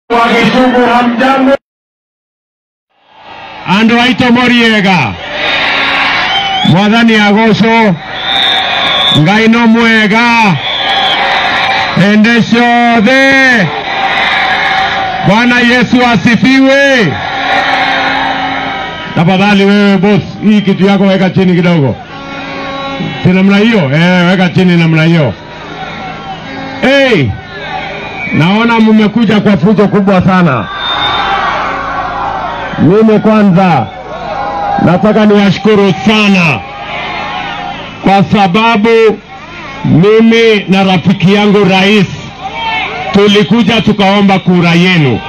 wa Gĩcũgũ hamjambo, andå aitå moriega mwathani agåcå ngai no mwega hende ciothe bwana yesu asifiwe tafadhali wewe boss hii kitu yako weka chini kidogo si namna hiyo eh, weka chini namna hiyo hey, naona mmekuja kwa fujo kubwa sana mimi kwanza nataka niwashukuru sana kwa sababu mimi na rafiki yangu rais tulikuja tukaomba kura yenu,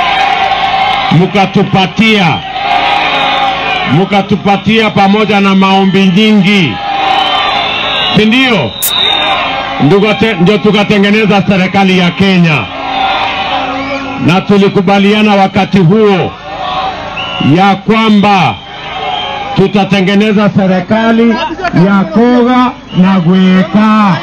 mkatupatia mkatupatia pamoja na maombi nyingi, si ndio? Ndugo- Ndio tukatengeneza serikali ya Kenya, na tulikubaliana wakati huo ya kwamba tutatengeneza serikali ya koga na gweka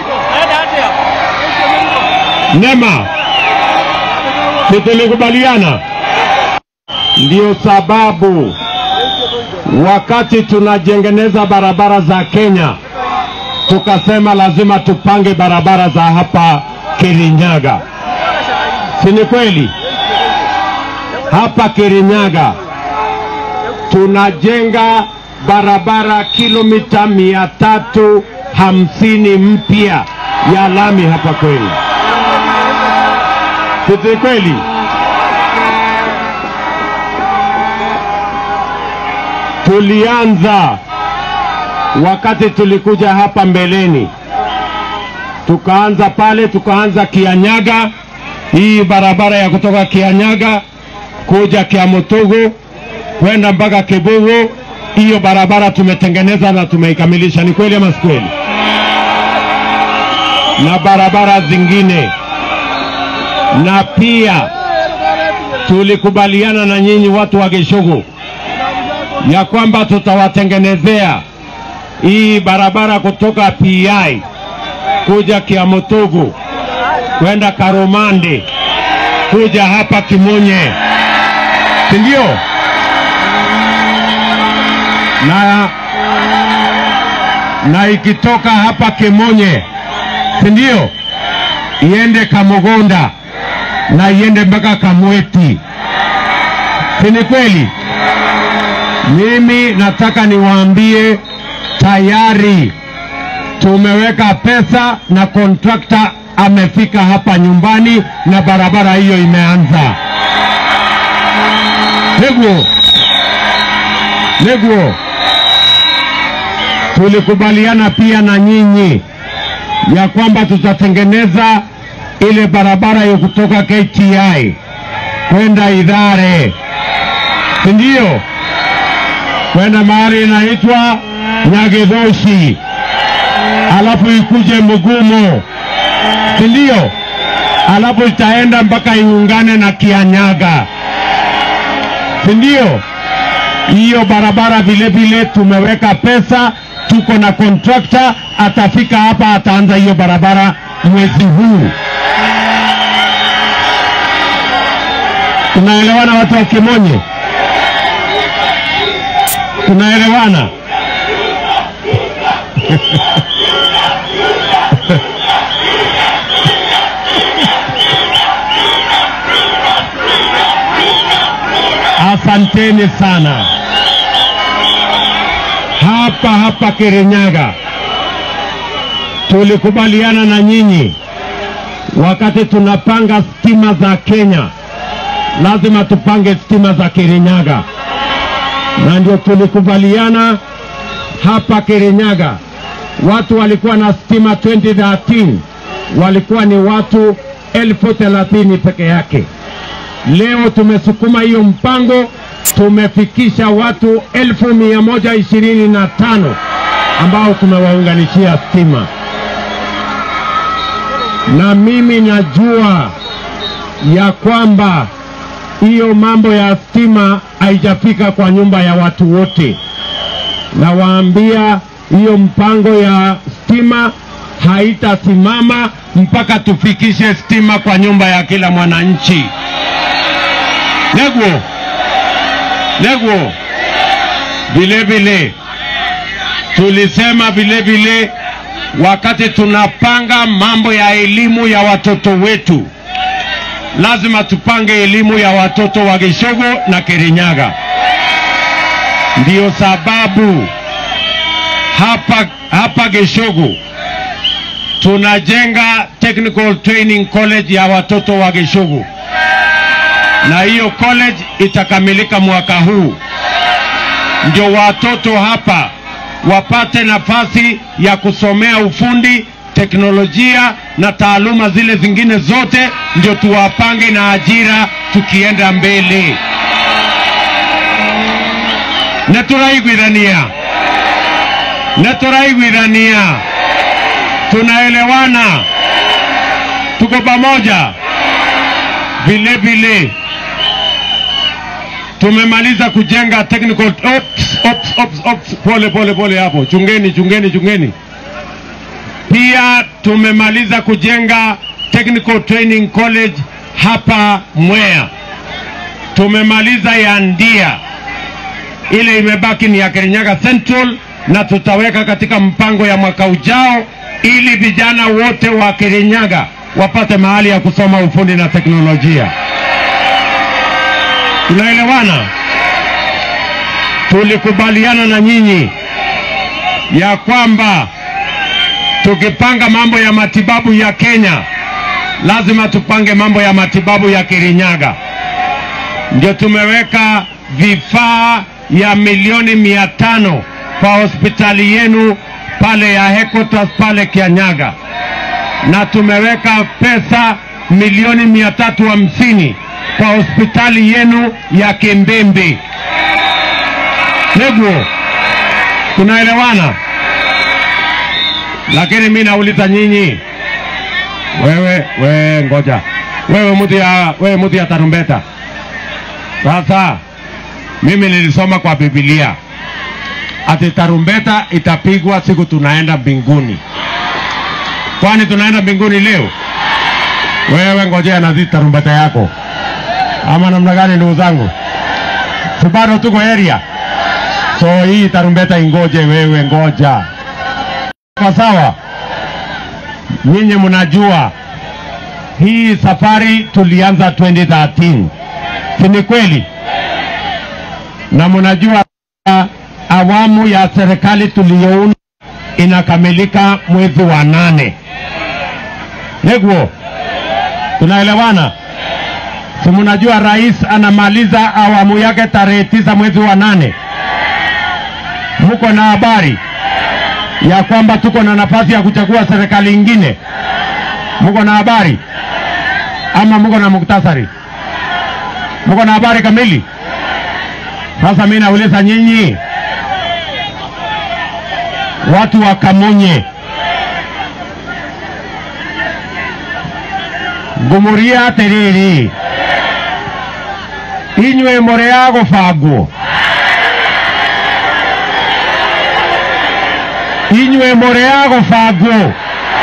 nema, si tulikubaliana? Ndio sababu wakati tunajengeneza barabara za Kenya tukasema lazima tupange barabara za hapa Kirinyaga, si ni kweli? Hapa Kirinyaga tunajenga barabara kilomita mia tatu hamsini mpya ya lami hapa kweli, si kweli? Tulianza wakati tulikuja hapa mbeleni, tukaanza pale, tukaanza Kianyaga, hii barabara ya kutoka Kianyaga kuja Kiamutugu kwenda mpaka Kibugu. Hiyo barabara tumetengeneza na tumeikamilisha, ni kweli ama si kweli? Na barabara zingine, na pia tulikubaliana na nyinyi watu wa Gishugu ya kwamba tutawatengenezea hii barabara kutoka PI kuja Kiamutugu kwenda Karumande kuja hapa Kimunye, si ndio? na, na ikitoka hapa Kimonye, si ndio, iende Kamugonda na iende mpaka Kamweti, si ni kweli? Mimi nataka niwaambie tayari tumeweka pesa na kontrakta amefika hapa nyumbani na barabara hiyo imeanza. Neguo, Neguo, tulikubaliana pia na nyinyi ya kwamba tutatengeneza ile barabara ya kutoka KTI kwenda Idhare, si ndio? Kwenda mahali inaitwa Nyagedhoshi, alafu ikuje Mugumo, si ndio? Alafu itaenda mpaka iungane na Kianyaga, si ndio? hiyo barabara vile vile tumeweka pesa, tuko na kontrakta atafika hapa, ataanza hiyo barabara mwezi huu. Tunaelewana watu wa Kimonye? Tunaelewana? Asanteni sana. Hapa hapa Kirinyaga tulikubaliana na nyinyi wakati tunapanga stima za Kenya, lazima tupange stima za Kirinyaga, na ndio tulikubaliana hapa Kirinyaga. Watu walikuwa na stima 2013 walikuwa ni watu elfu thelathini peke yake. Leo tumesukuma hiyo mpango, tumefikisha watu elfu mia moja ishirini na tano ambao tumewaunganishia stima, na mimi najua ya kwamba hiyo mambo ya stima haijafika kwa nyumba ya watu wote. Nawaambia hiyo mpango ya stima haitasimama mpaka tufikishe stima kwa nyumba ya kila mwananchi. Neguo, Neguo, vile vile tulisema vile vile wakati tunapanga mambo ya elimu ya watoto wetu, lazima tupange elimu ya watoto wa Gishogo na Kirinyaga. Ndiyo sababu hapa hapa Gishogo tunajenga Technical Training College ya watoto wa Gishogo, na hiyo college itakamilika mwaka huu, ndio watoto hapa wapate nafasi ya kusomea ufundi, teknolojia na taaluma zile zingine zote, ndio tuwapange na ajira tukienda mbele. Neturaiguithania, neturaiguithania, tunaelewana, tuko pamoja. Vile vile tumemaliza kujenga technical ops, ops, ops, ops. Pole pole pole hapo, chungeni chungeni chungeni. Pia tumemaliza kujenga technical training college hapa Mwea. Tumemaliza ya Ndia, ile imebaki ni ya Kirinyaga Central, na tutaweka katika mpango ya mwaka ujao, ili vijana wote wa Kirinyaga wapate mahali ya kusoma ufundi na teknolojia. Tunaelewana? Tulikubaliana na nyinyi ya kwamba tukipanga mambo ya matibabu ya Kenya lazima tupange mambo ya matibabu ya Kirinyaga. Ndio tumeweka vifaa ya milioni mia tano kwa hospitali yenu pale ya Headquarters pale Kianyaga, na tumeweka pesa milioni mia tatu hamsini kwa hospitali yenu ya Kimbembe. Neguo, tunaelewana? Lakini mi nauliza nyinyi, wewe wewe, ngoja wewe, mtu ya wewe, mtu ya tarumbeta. Sasa mimi nilisoma kwa Biblia ati tarumbeta itapigwa siku tunaenda mbinguni. Kwani tunaenda mbinguni leo? Wewe ngojea na zi tarumbeta yako, ama namna gani, ndugu zangu? Si bado tuko area, so hii tarumbeta ingoje. Wewe ngoja kwa sawa. Nyinyi mnajua hii safari tulianza 2013 si ni kweli? Na mnajua awamu ya serikali tuliyounda inakamilika mwezi wa nane. Neguo, tunaelewana? Si mnajua rais anamaliza awamu yake tarehe tisa mwezi wa nane. Mko na habari ya kwamba tuko na nafasi ya kuchagua serikali ingine? Mko na habari ama mko na muktasari? Mko na habari kamili? Sasa mimi nauliza nyinyi watu wa Kamunye, ngumuria atiriri inywe muri ya gubangwo inywe muri ya gubangwo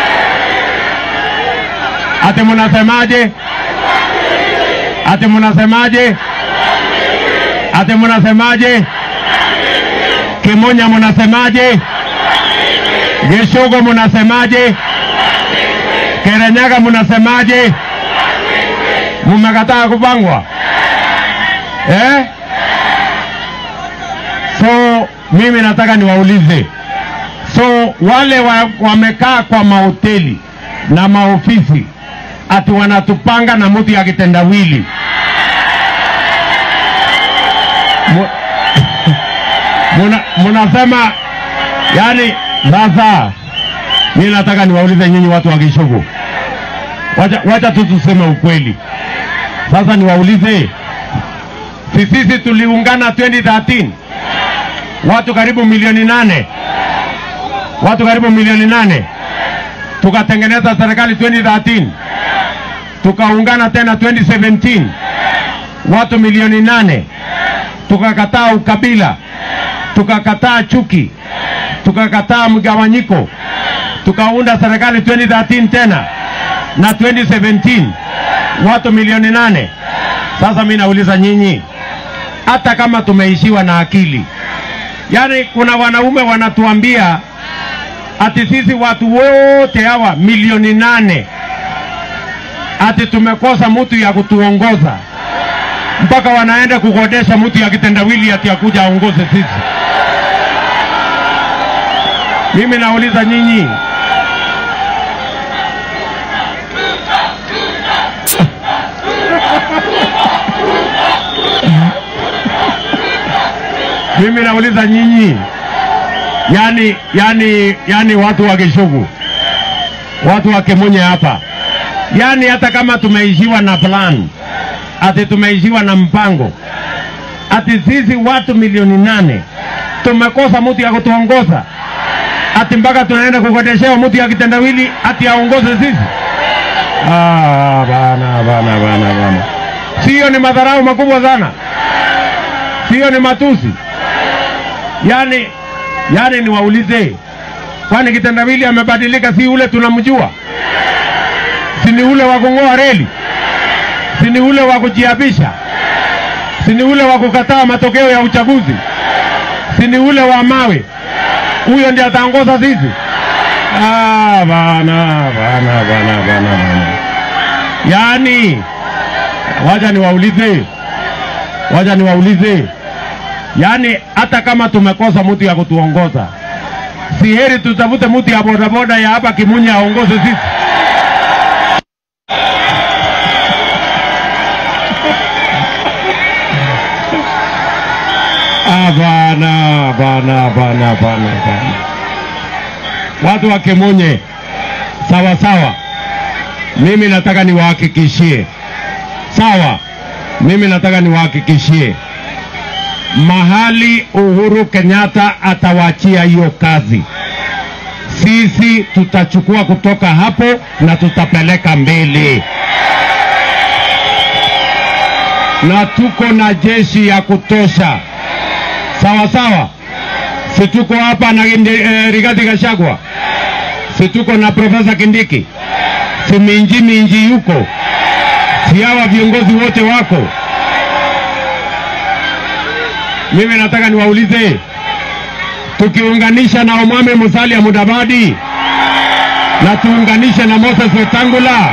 ati munasemaje? Ati munasemaje? Ati munasemaje? Kimonya munasemaje? Gishugo munasemaje? Kirinyaga munasemaje? Mumekataa kupangwa eh? So mimi nataka niwaulize, so wale wa, wamekaa kwa mahoteli na maofisi ati wanatupanga na mtu ya kitendawili Mu- muna, munasema yani, sasa mimi nataka niwaulize nyinyi watu wa Kishugu, wacha, wacha tu tuseme ukweli. Sasa niwaulize, si sisi tuliungana 2013 watu karibu milioni nane, watu karibu milioni nane, tukatengeneza serikali 2013 tukaungana tena 2017 watu milioni nane, tukakataa ukabila, tukakataa chuki, tukakataa mgawanyiko, tukaunda serikali 2013 tena na 2017 watu milioni nane. Sasa mi nauliza nyinyi, hata kama tumeishiwa na akili, yaani kuna wanaume wanatuambia ati sisi watu wote hawa milioni nane ati tumekosa mtu ya kutuongoza, mpaka wanaenda kukodesha mtu ya kitendawili ati akuja aongoze sisi. Mimi nauliza nyinyi, mimi nauliza nyinyi, yani, yani, yani watu wa Kishugu, watu wa Kemunye hapa, yani hata kama tumeishiwa na plan, ati tumeishiwa na mpango, ati sisi watu milioni nane tumekosa mtu ya kutuongoza, ati mpaka tunaenda kukodeshewa mtu ya kitendawili ati aongoze sisi. Ah, bana bana bana bana, sio ni madharau makubwa sana, sio ni matusi yani yani niwaulize, kwani kitendawili amebadilika? Si ule tunamjua? Si ni ule wa kung'oa reli? Si ni ule wa kujiabisha? Si ni ule wa kukataa matokeo ya uchaguzi? Si ni ule wa mawe? Huyo ndiye ataongoza sisi? Ah, bana bana bana bana bana, yani waja niwaulize, waja niwaulize Yaani hata kama tumekosa mtu ya kutuongoza, si heri tutafute mtu ya bodaboda ya hapa Kimunya aongoze sisi? Ah, bana bana bana bana bana, watu wa Kimunye, sawa sawa. Mimi nataka niwahakikishie, sawa. Mimi nataka niwahakikishie mahali Uhuru Kenyatta atawaachia hiyo kazi, sisi tutachukua kutoka hapo na tutapeleka mbele, na tuko na jeshi ya kutosha, sawa sawa. Si tuko hapa na eh, Rigathi Gachagua, si tuko na Profesa Kindiki, si Minji Minji yuko, si hawa viongozi wote wako mimi nataka niwaulize, tukiunganisha na Omwami Musalia Mudavadi na tuunganishe na Moses Wetangula,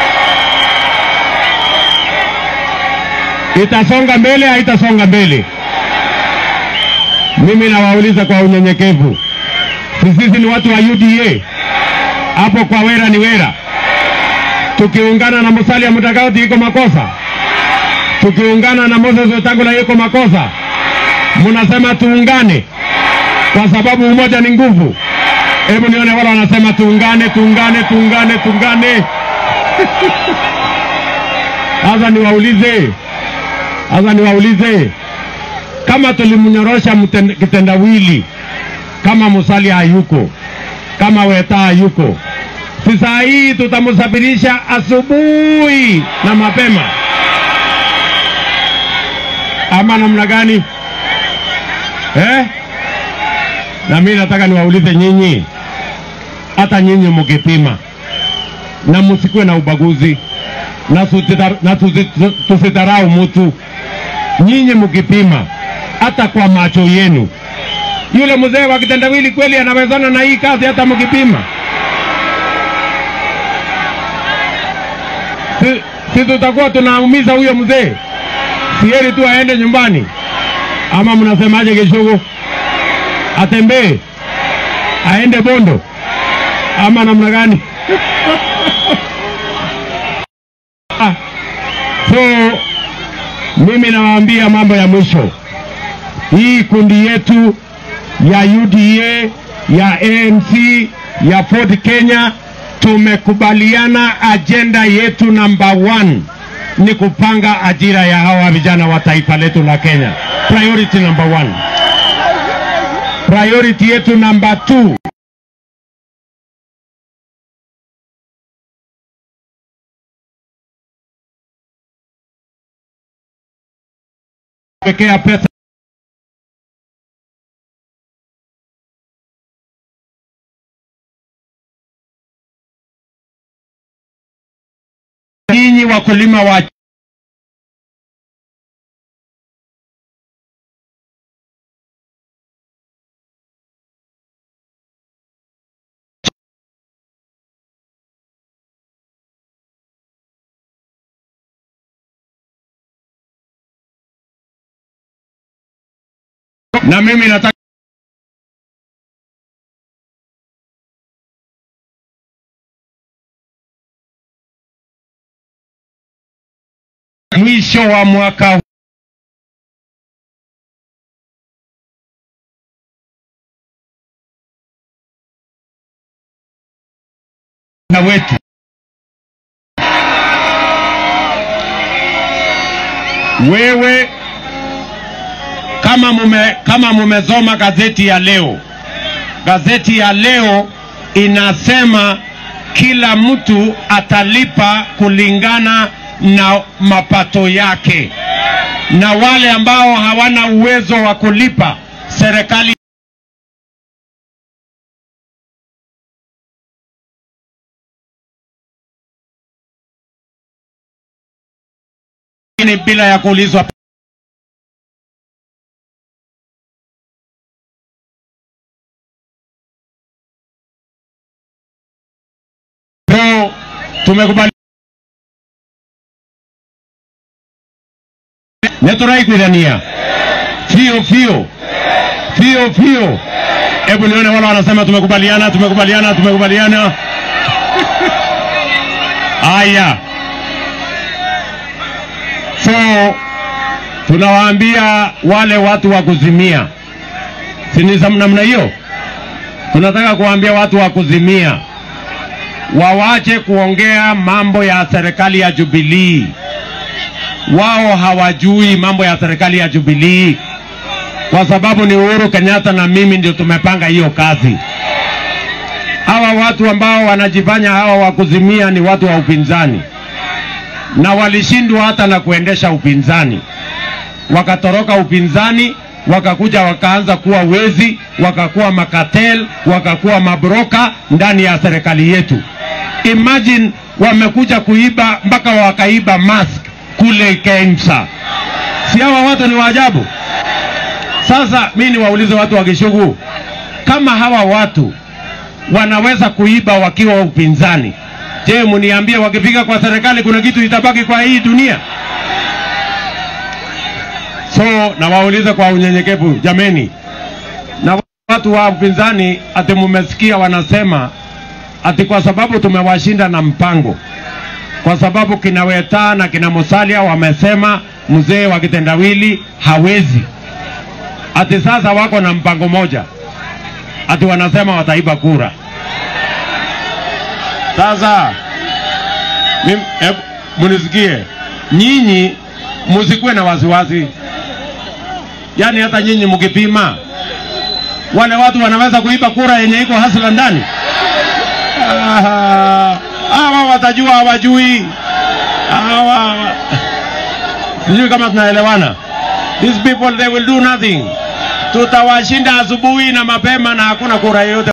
itasonga mbele? Haitasonga mbele? Mimi nawauliza kwa unyenyekevu, sisi ni watu wa UDA, hapo kwa Wera ni Wera. Tukiungana na Musalia Mudavadi iko makosa? Tukiungana na Moses Wetangula iko makosa? Mnasema tuungane kwa sababu umoja ni nguvu. Hebu nione wale wanasema tuungane, tuungane, tuungane, tuungane. Sasa niwaulize, sasa niwaulize, kama tulimnyorosha kitendawili, kama Musalia hayuko, kama Weta hayuko, si saa hii tutamsafirisha asubuhi na mapema, ama namna gani? Eh? Na mimi nataka niwaulize nyinyi, hata nyinyi mkipima na msikuwe na ubaguzi na, na tusidharau mtu. Nyinyi mkipima hata kwa macho yenu, yule mzee wa kitendawili kweli anawezana na hii kazi? Hata mkipima si, si tutakuwa tunaumiza huyo mzee? Si heri tu aende nyumbani ama mnasemaje? Kishugu atembee aende Bondo ama namna gani? So mimi nawaambia mambo ya mwisho, hii kundi yetu ya UDA ya ANC ya Ford Kenya tumekubaliana ajenda yetu namba one ni kupanga ajira ya hawa vijana wa taifa letu la Kenya. Priority number one. Priority yetu number two pekea pesa nyinyi wakulima wa na mimi nataka mwisho wa mwaka na wetu wewe kama mume, kama mumesoma gazeti ya leo, gazeti ya leo inasema kila mtu atalipa kulingana na mapato yake, na wale ambao hawana uwezo wa kulipa serikali bila ya kuulizwa So, tumekubali neturaikuithania fio fio fio fio. Hebu nione wale wanasema tumekubaliana, tumekubaliana, tumekubaliana. Haya, so tunawaambia wale watu wa kuzimia, si ni za namna hiyo? Tunataka kuwaambia watu wa kuzimia wawache kuongea mambo ya serikali ya Jubilee. Wao hawajui mambo ya serikali ya Jubilee kwa sababu ni Uhuru Kenyatta na mimi ndio tumepanga hiyo kazi. Hawa watu ambao wanajifanya hawa wa kuzimia ni watu wa upinzani, na walishindwa hata na kuendesha upinzani, wakatoroka upinzani wakakuja wakaanza kuwa wezi, wakakuwa makatel, wakakuwa mabroka ndani ya serikali yetu. Imagine wamekuja kuiba mpaka wakaiba mask kule Kemsa. Si hawa watu ni waajabu? Sasa mi niwaulize watu wa Kishugu, kama hawa watu wanaweza kuiba wakiwa upinzani, je, muniambie wakifika kwa serikali kuna kitu itabaki kwa hii dunia? So nawauliza kwa unyenyekevu, jameni, na watu wa upinzani, ati mumesikia wanasema ati kwa sababu tumewashinda na mpango, kwa sababu kina Weta na kina Musalia wamesema mzee wa kitendawili hawezi, ati sasa wako na mpango moja, ati wanasema wataiba kura. Sasa mim- hebu munisikie, nyinyi musikuwe na wasiwasi, yaani hata nyinyi mkipima wale watu wanaweza kuiba kura yenye iko hasla ndani. Ah, Hawa watajua hawajui. Hawa sijui kama tunaelewana. These people they will do nothing. Tutawashinda asubuhi na mapema na hakuna kura yoyote.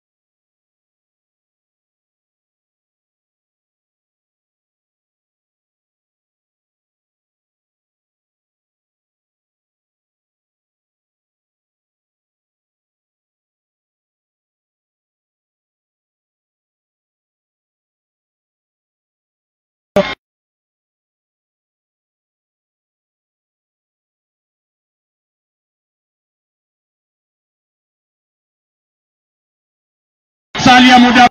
Salia muda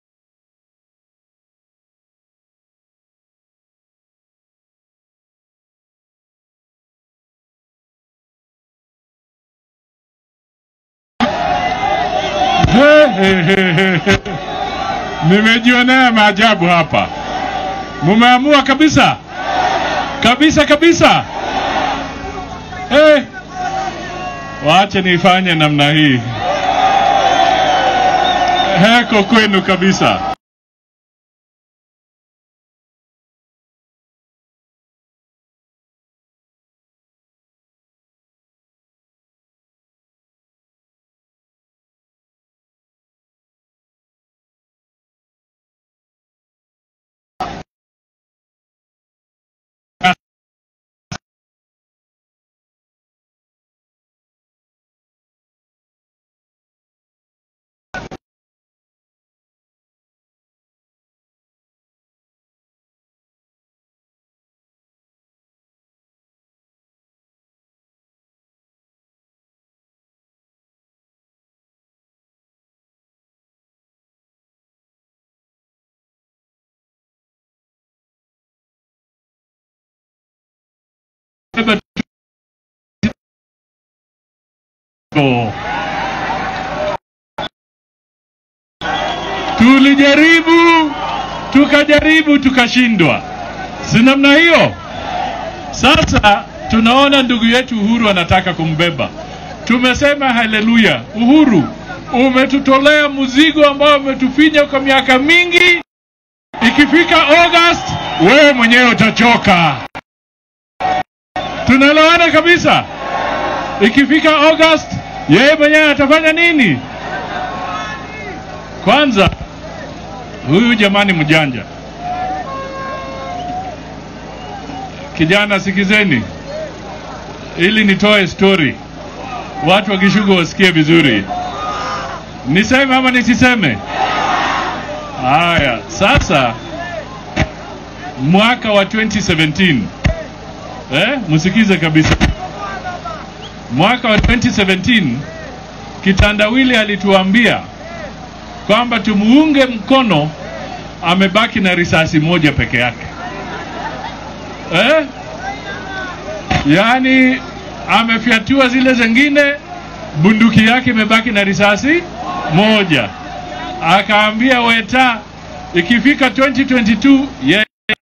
Nimejionea maajabu hapa. Mumeamua kabisa kabisa kabisa. Eh, waache nifanye namna hii. Heko kwenu kabisa. tulijaribu tukajaribu tukashindwa, si namna hiyo? Sasa tunaona ndugu yetu Uhuru anataka kumbeba. Tumesema haleluya, Uhuru, umetutolea mzigo ambao umetufinya kwa miaka mingi. Ikifika August, wewe mwenyewe utachoka. Tunaelewana kabisa. Ikifika August, yeye mwenyewe atafanya nini? Kwanza huyu jamani mjanja kijana, sikizeni ili nitoe story, watu wakishuka wasikie vizuri. Niseme ama nisiseme? Haya, sasa mwaka wa 2017 eh, msikize kabisa. Mwaka wa 2017 kitandawili alituambia kwamba tumuunge mkono, amebaki na risasi moja peke yake eh? Yaani amefyatua zile zingine, bunduki yake imebaki na risasi moja. Akaambia Weta ikifika 2022 yeye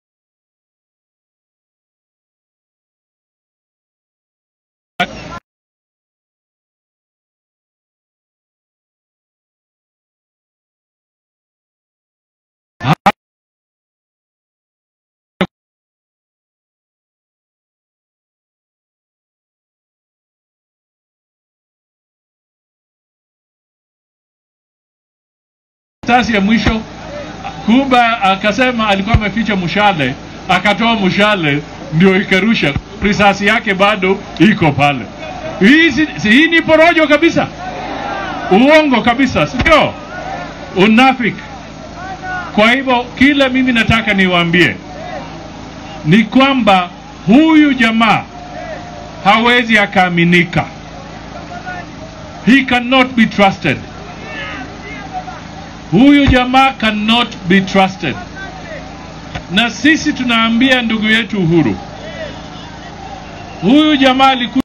karatasi ya mwisho Kuba akasema alikuwa ameficha mshale, akatoa mshale ndio ikarusha, risasi yake bado iko pale. Hii, si, si, hii ni porojo kabisa, uongo kabisa, sio unafiki. Kwa hivyo kile mimi nataka niwaambie ni kwamba huyu jamaa hawezi akaaminika, he cannot be trusted. Huyu jamaa cannot be trusted. Na sisi tunaambia ndugu yetu Uhuru, huyu jamaa alikuwa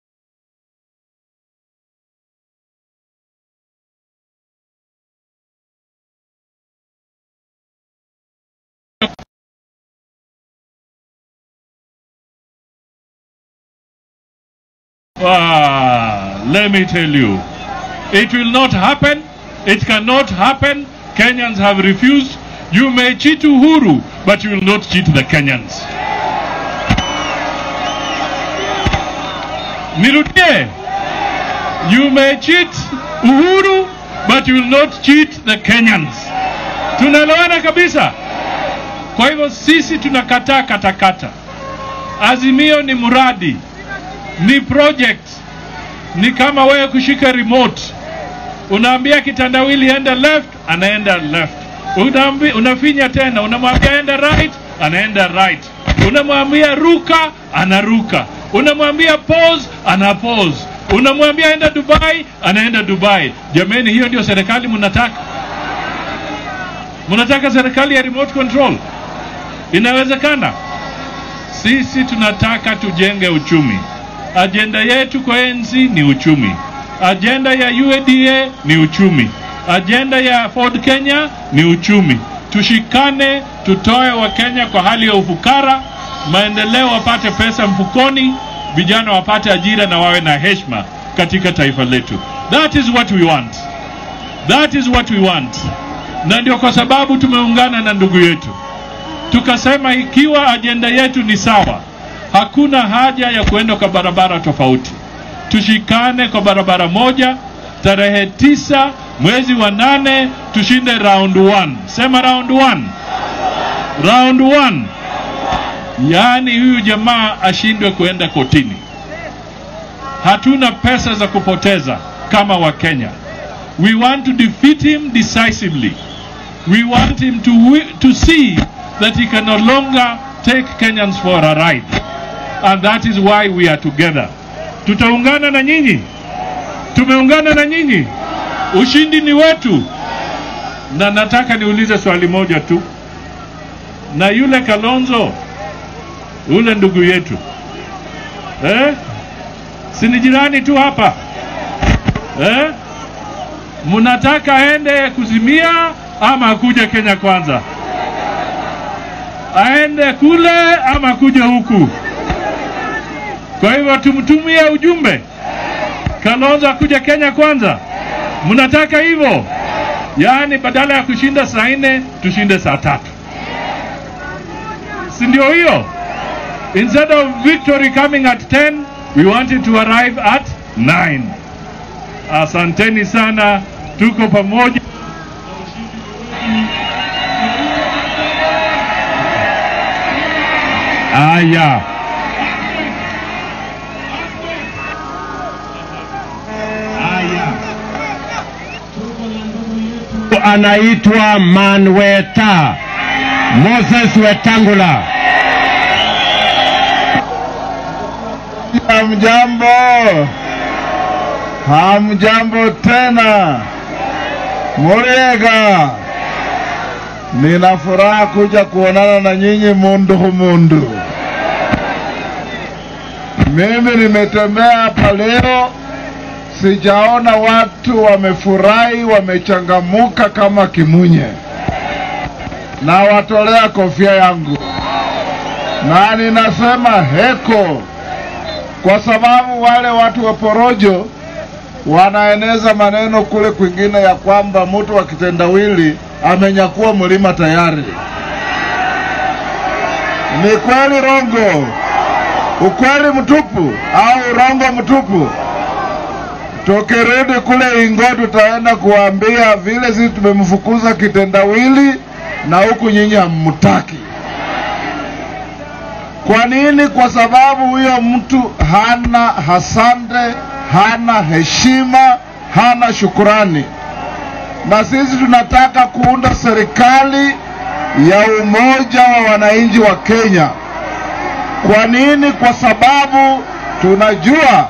Ah, let me tell you, it will not happen. It cannot happen. Kenyans have refused. You may cheat Uhuru, but you will not cheat the Kenyans. Nirudie. You may cheat Uhuru, but you will not cheat the Kenyans. Tunaelewana kabisa. Kwa hivyo sisi tunakataa katakata. Azimio ni mradi, ni project, ni kama wewe kushika remote unaambia kitandawili enda left, anaenda left. Unaambi, unafinya tena, unamwambia enda right, anaenda right. Unamwambia ruka, anaruka. Unamwambia pause, ana pause. Unamwambia enda Dubai, anaenda Dubai. Jameni, hiyo ndio serikali mnataka? Mnataka serikali ya remote control? Inawezekana? Sisi tunataka tujenge uchumi. Ajenda yetu kwa ANC ni uchumi. Ajenda ya UADA ni uchumi. Ajenda ya Ford Kenya ni uchumi. Tushikane, tutoe Wakenya kwa hali ya ufukara, maendeleo wapate pesa mfukoni, vijana wapate ajira na wawe na heshima katika taifa letu. That is what we want. That is what we want. Na ndio kwa sababu tumeungana na ndugu yetu tukasema, ikiwa ajenda yetu ni sawa, hakuna haja ya kuenda kwa barabara tofauti tushikane kwa barabara moja. Tarehe tisa mwezi wa nane tushinde round one. Sema round one, round one. Yaani huyu jamaa ashindwe kuenda kotini. Hatuna pesa za kupoteza kama Wakenya. We want to defeat him decisively. We want him to, wi- to see that he can no longer take Kenyans for a ride. And that is why we are together. Tutaungana na nyinyi, tumeungana na nyinyi, ushindi ni wetu. Na nataka niulize swali moja tu, na yule Kalonzo, ule ndugu yetu eh? si ni jirani tu hapa eh? Mnataka aende kuzimia ama akuje Kenya kwanza? Aende kule ama akuje huku? Kwa hivyo tumtumie ujumbe Kalonzo akuje Kenya kwanza. Mnataka hivyo? Yaani badala ya kushinda saa nne tushinde saa tatu, si ndio hiyo? Instead of victory coming at 10, we want it to arrive at 9. Asanteni sana, tuko pamoja. Aya, anaitwa Manweta Moses Wetangula. Hamjambo, hamjambo tena. Muriega, nina furaha kuja kuonana na nyinyi mundu humundu. Mimi nimetembea hapa leo, sijaona watu wamefurahi, wamechangamuka kama Kimunye. Nawatolea kofia yangu na ninasema heko kwa sababu wale watu wa porojo wanaeneza maneno kule kwingine ya kwamba mtu wa kitendawili amenyakua mlima tayari. Ni kweli rongo? Ukweli mtupu au rongo mtupu? Tukirudi kule Ingo tutaenda kuambia vile sisi tumemfukuza kitendawili na huku nyinyi hammutaki. Kwa nini? Kwa sababu huyo mtu hana hasande, hana heshima, hana shukurani. Na sisi tunataka kuunda serikali ya umoja wa wananchi wa Kenya. Kwa nini? Kwa sababu tunajua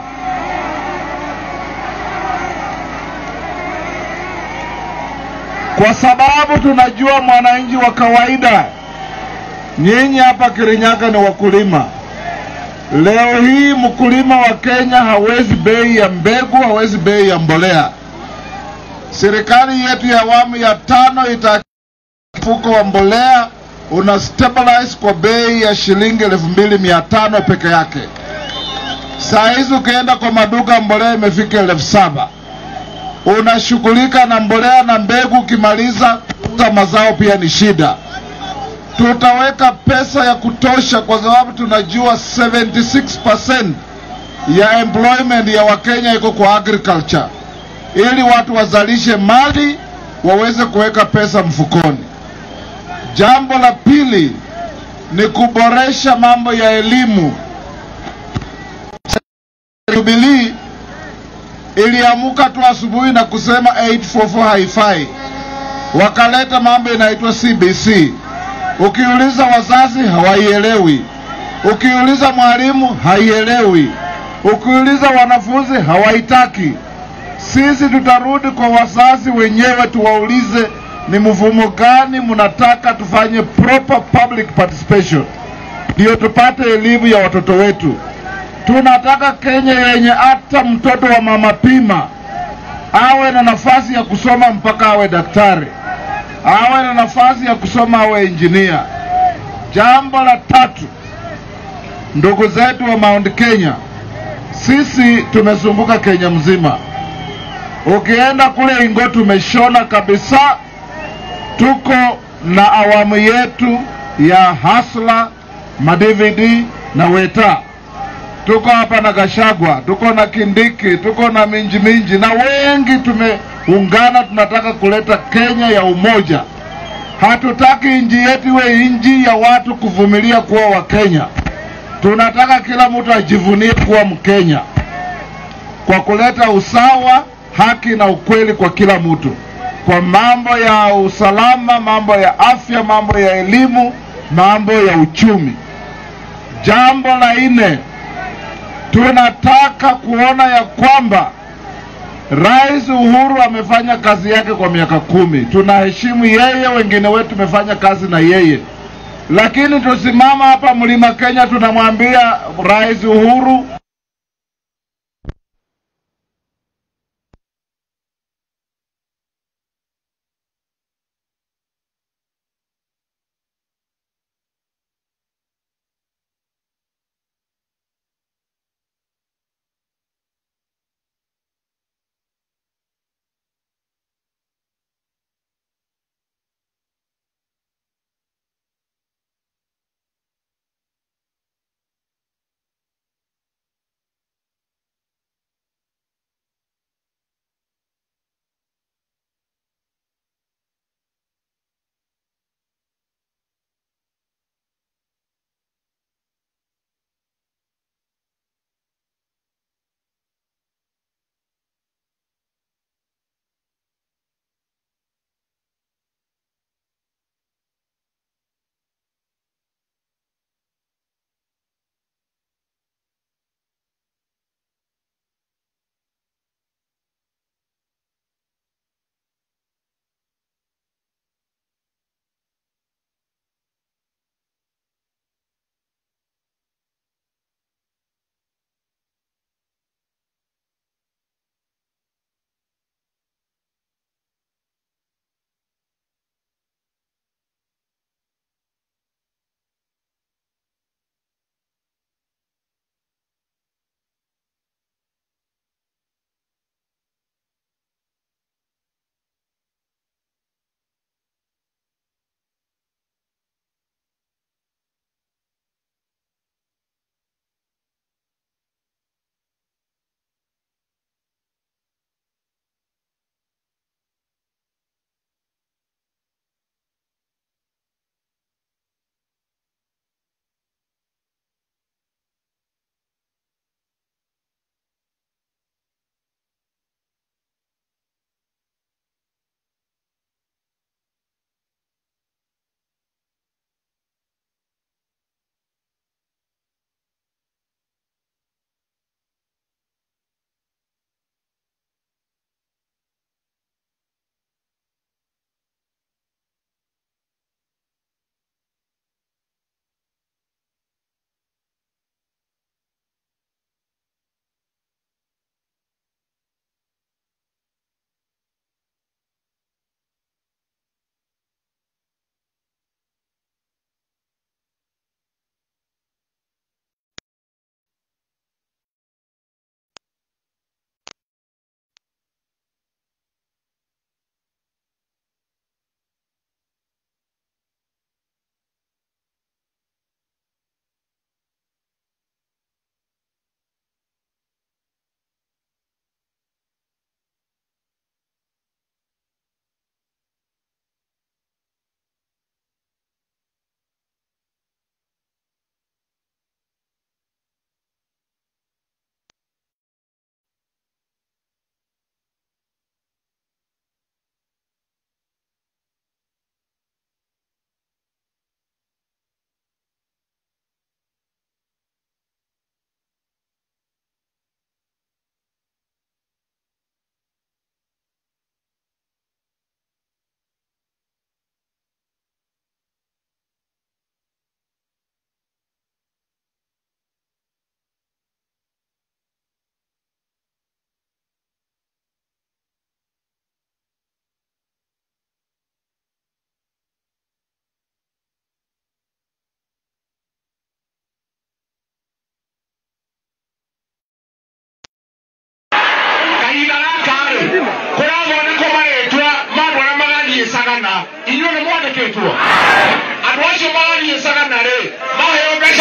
kwa sababu tunajua mwananchi wa kawaida Nyinyi hapa Kirinyaga ni wakulima. Leo hii mkulima wa Kenya hawezi bei ya mbegu, hawezi bei ya mbolea. Serikali yetu ya awamu ya tano ita mfuko wa mbolea una stabilize kwa bei ya shilingi elfu mbili mia tano peke yake. Saa hizi ukienda kwa maduka mbolea imefika elfu saba. Unashughulika na mbolea na mbegu, ukimaliza kuuza mazao pia ni shida tutaweka pesa ya kutosha kwa sababu tunajua 76% ya employment ya Wakenya iko kwa agriculture, ili watu wazalishe mali waweze kuweka pesa mfukoni. Jambo la pili ni kuboresha mambo ya elimu. Jubilee iliamuka tu asubuhi na kusema 844 haifai, wakaleta mambo inaitwa CBC. Ukiuliza wazazi hawaielewi, ukiuliza mwalimu haielewi, ukiuliza wanafunzi hawaitaki. Sisi tutarudi kwa wazazi wenyewe tuwaulize ni mfumo gani mnataka tufanye proper public participation, ndio tupate elimu ya watoto wetu. Tunataka Kenya yenye hata mtoto wa mama pima awe na nafasi ya kusoma mpaka awe daktari awe na nafasi ya kusoma awe injinia. Jambo la tatu, ndugu zetu wa Mount Kenya, sisi tumezunguka Kenya mzima. Ukienda kule Ingo tumeshona kabisa, tuko na awamu yetu ya Hasla, madvd na Weta. Tuko hapa na Gashagwa, tuko na Kindiki, tuko na Minji Minji na wengi tumeungana, tunataka kuleta Kenya ya umoja. Hatutaki nchi yetu iwe nchi ya watu kuvumilia kuwa Wakenya. Tunataka kila mtu ajivunie kuwa Mkenya kwa kuleta usawa, haki na ukweli kwa kila mtu, kwa mambo ya usalama, mambo ya afya, mambo ya elimu, mambo ya uchumi. Jambo la nne, tunataka kuona ya kwamba Rais Uhuru amefanya kazi yake kwa miaka kumi. Tunaheshimu yeye, wengine wetu tumefanya kazi na yeye, lakini tusimama hapa Mlima Kenya tunamwambia Rais Uhuru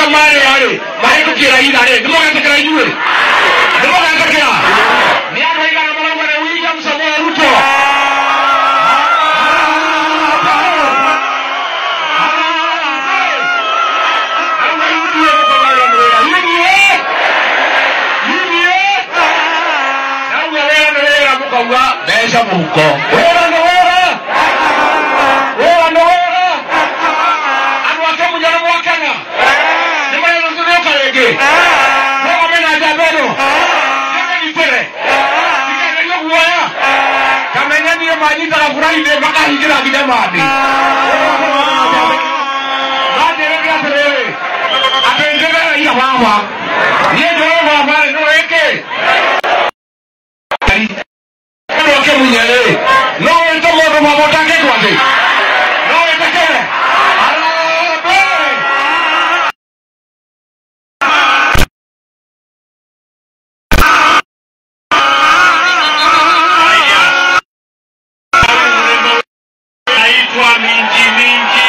marä arä mahätå kie raira rä nä mågetä kä ra inyuä nä mågetä kä ra nä andå aigana marauga nä william samoe ruto mukauga mbeca muhuko wĩra nĩ wĩra wĩra nĩ wĩra andũ ake munyana mwakena nĩ marĩrũtũrĩũka rĩngĩ noga mena njamba ĩno nĩmenyitere tikagerio guoya kamenyanie manyitaga burainde makahingĩra nginya mandi manjĩrĩria atĩrĩrĩ atĩ njĩgeragia baba niĩ njũĩ baba nĩ wĩkĩ andå ake munye rä no wä te må ndå mamotake kwathä no wä tekere arambe naitwa minji minji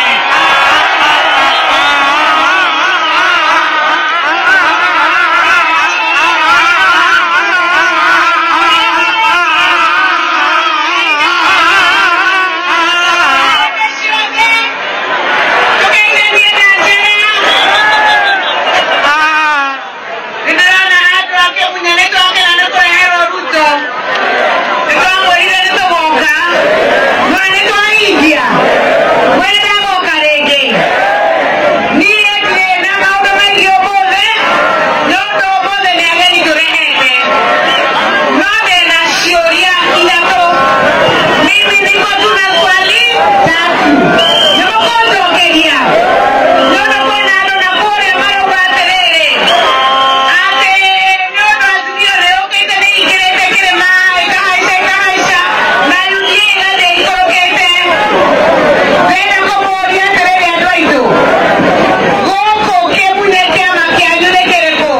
Mimi niko tuna swali tatu. Nimekondokeria. Nyono kwena ndo na kore maro baterere. Ate nyono azimio leo kete ni ikirete kire mai kahaisha kahaisha. Na yukiega de ikorokete. Vena komoria terere adoito. Goko kemunye kiama kianyude kereko.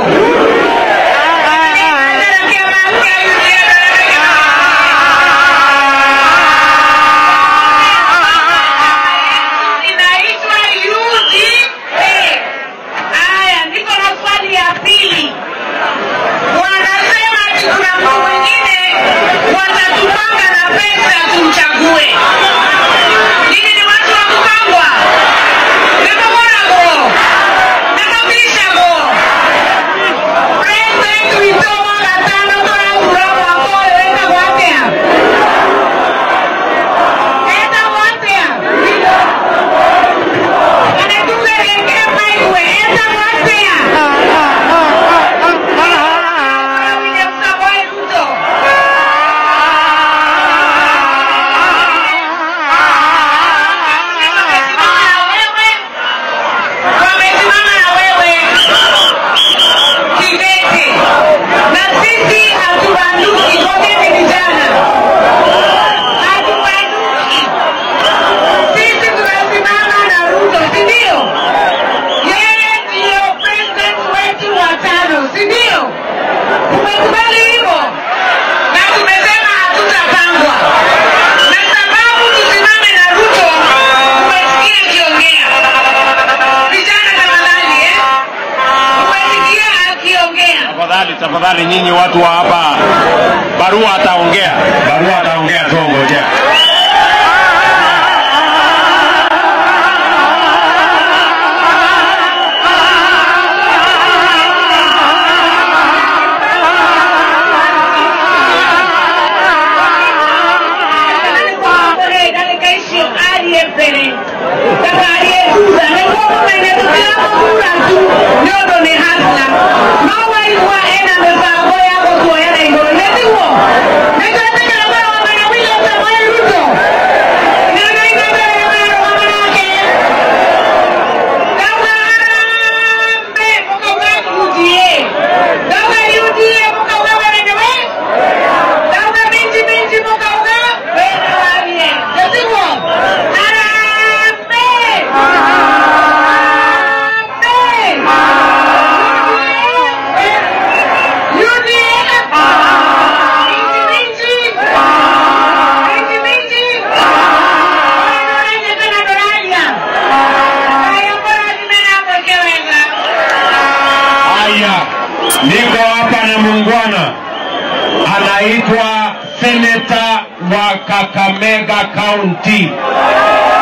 Andara kiama kianyude inaitwa UDA. Haya, niko na swali ya pili. Wanasema ati kuna mtu mwingine watatupanga na pesa tumchague. Nini ni watu wa kupangwa? Nimemonago. Nimebishago. President Ruto gatano tũrathura mwaka ũyũ wĩtagwo atĩa? Etagwo atĩa? Sisi tunasimama na Ruto, si ndio? Yeye ndiyo president wetu wa tano, si ndio? Tumekubali hivyo na tumesema hatutapangwa, na sababu tusimame na Ruto, umesikia akiongea. Vijana tafadhali, eh? Umesikia akiongea. Tafadhali, tafadhali nyinyi watu wa hapa, barua ataongea, barua ataongea, tuongojea. Ruto Haya, niko hapa na muungwana anaitwa seneta wa Kakamega County